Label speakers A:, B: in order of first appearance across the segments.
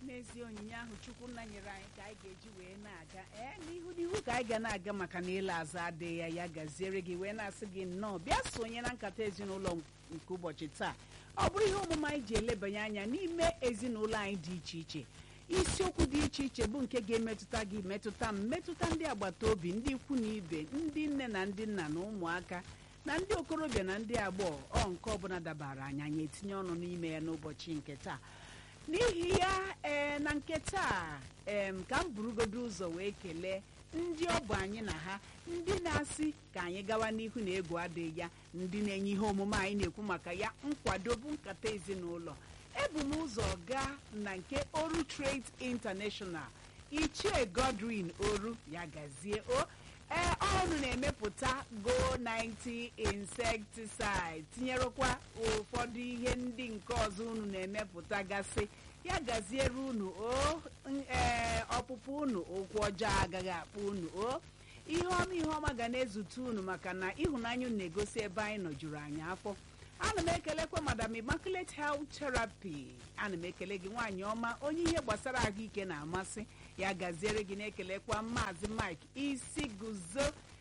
A: n'ezie onyinye ahụ chukwu nna nyere anyị ka anyị ga-eji wee na-aga ee n'ihu n'ihu ka anyị ga na-aga maka na ile azụ adịghị ya ya gaziere gị wee na-asị gị nnọọ bịa sonye na nkata ezinụlọ nke ụbọchị taa ọ bụrụ ihe omume anyị ji elebanye anya n'ime ezinụlọ anyị dị iche iche isiokwu dị iche iche bụ nke ga-emetụta gị metụta m metụta ndị agbata obi ndị ikwu na ibe ndị nne na ndị nna na ụmụaka na ndị okorobịa na ndị agbọghọ ọ nke ọbụla dabara anyị anyị etinye ọnụ n'ime ya n'ụbọchị nke taa n'ihi ya ee na nke taa em ka m burugodo ụzọ wee kelee ndị ọ bụ anyị na ha ndị na-asị ka anyị gawa n'ihu na egwu adịghị ya ndị na-enye ihe omume anyị na-ekwu maka ya nkwado bụ nkata ezinụlọ ebu m ụzọ gaa na nke oru trade international ichie godwin oru ya gazie o ee ọnụ na-emepụta go 90 insecticide tinyerekwa ụfọdụ ihe ndị nke ọzọ unu na-emepụta gasị ya gaziere unu o ee ọpụpụ unu ụkwụ ọjọọ agaghị akpụ unu o ihe ọma ihe ọma ga na-ezute unu maka na ịhụnanya unu na-egosi ebe anyị nọ juru anyị afọ ana m ekelekwa madam immaculate health therapy ana m ekele gị nwaanyị ọma onye ihe gbasara ahụike na-amasị ya gaziere gị na-ekelekwa maazị mike isi guzo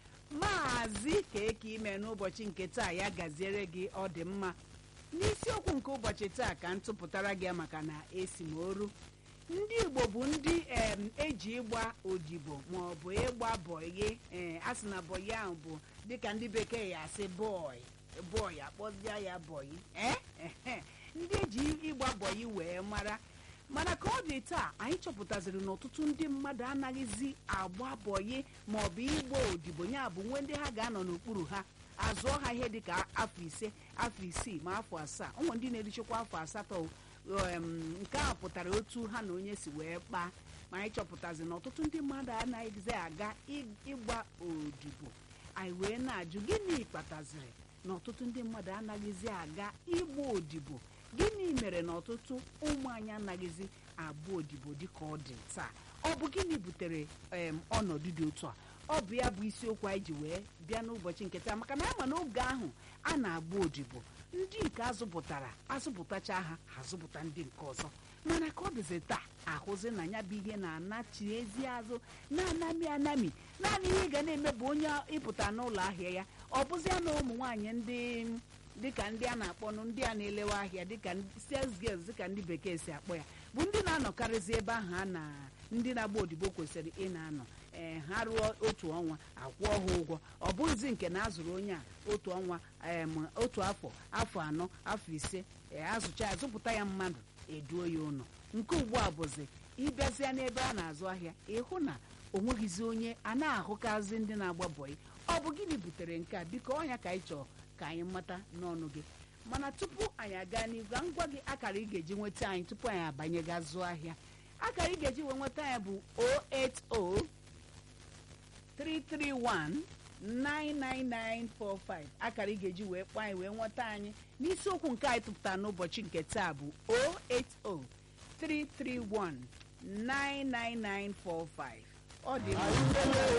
A: maazị ka eke ime n'ụbọchị nke taa ya gaziere gị ọ dị mma n'isiokwu nke ụbọchị taa ka m tụpụtara gị maka na esi m oru ndị igbo bụ ndị em eji ịgba odibo maọbụ ịgba bọyị ee a sị na bọyị ahụ bụ dịka ndị bekee ya asị bọị bọyị akpọzia ya bọyị ee ndị eji ịgba bọyị wee mara mana ka ọ dị taa anyị chọpụtaziri na ọtụtụ ndị mmadụ anaghịzi agba bọyị maọbụ ịgba odibo ya bụ nwe ndị ha ga-anọ n'okpuru ha azụọ ha ihe dịka afọ ise afọ isii ma afọ asaa ụmụ ndị na-erichekwa afọ asatọ nke a pụtara otu ha na onye si wee kpaa ma anyị chọpụtazi na ọtụtụ ndị mmadụ anaghịzi aga ịgba odibo anyị wee na-ajụ gịnị kpataziri na ọtụtụ ndị mmadụ anaghịzi aga ịgba odibo gịnị mere na ọtụtụ ụmụ anyị anaghịzi agba odibo dịka ọ dị taa ọ bụ gịnị butere ọnọdụ dị otu a ọ bụ ya bụ isiokwu anyị ji wee bịa n'ụbọchị nke taa maka na ama n'oge ahụ a na-agba odibo ndị nke azụpụtara azụpụtacha ha ha zụpụta ndị nke ọzọ mana ka ọ dịzi taa ahụzi na ya bụ ihe na-anachi ezi azụ na-anami anami naanị ihe ga na-eme bụ onye ịpụta n'ụlọ ahịa ya ọ bụzia na ụmụ nwaanyị ndị dịka ndị a na-akpọnụ ndị a na-elewe ahịa dịka sales girls dịka ndị bekee si akpọ ya bụ ndị na-anọkarịzi ebe ahụ a na ndị na-agba odibo kwesịrị ị na-anọ ee ha rụọ otu ọnwa akwụọ ha ụgwọ ọ bụghịzi nke na azụrụ onye a otu ọnwa otu afọ afọ anọ afọ ise ee azụcha azụpụta ya mmadụ eduo ya ụlọ nke ugbu a bụzi ịbịazịa n'ebe a na-azụ ahịa ịhụ na o nweghịzi onye a na-ahụkazi ndị na-agba bọyị ọ bụ gịnị butere nke a biko ọnya ka anyị chọọ ka anyị mata n'ọnụ gị mana tupu anyị aga n'ihu ka m gwa gị akara ị ga-eji nweta anyị tupu anyị abanye gaa zụọ ahịa akara ị ga-eji wee nweta anyị bụ 080 331 99945 akara ị ga-eji wee kpọọ anyị wee nweta anyị n'isiokwu nke anyị tụpụtara n'ụbọchị nke taa bụ 080 331 99945 ọ dị mma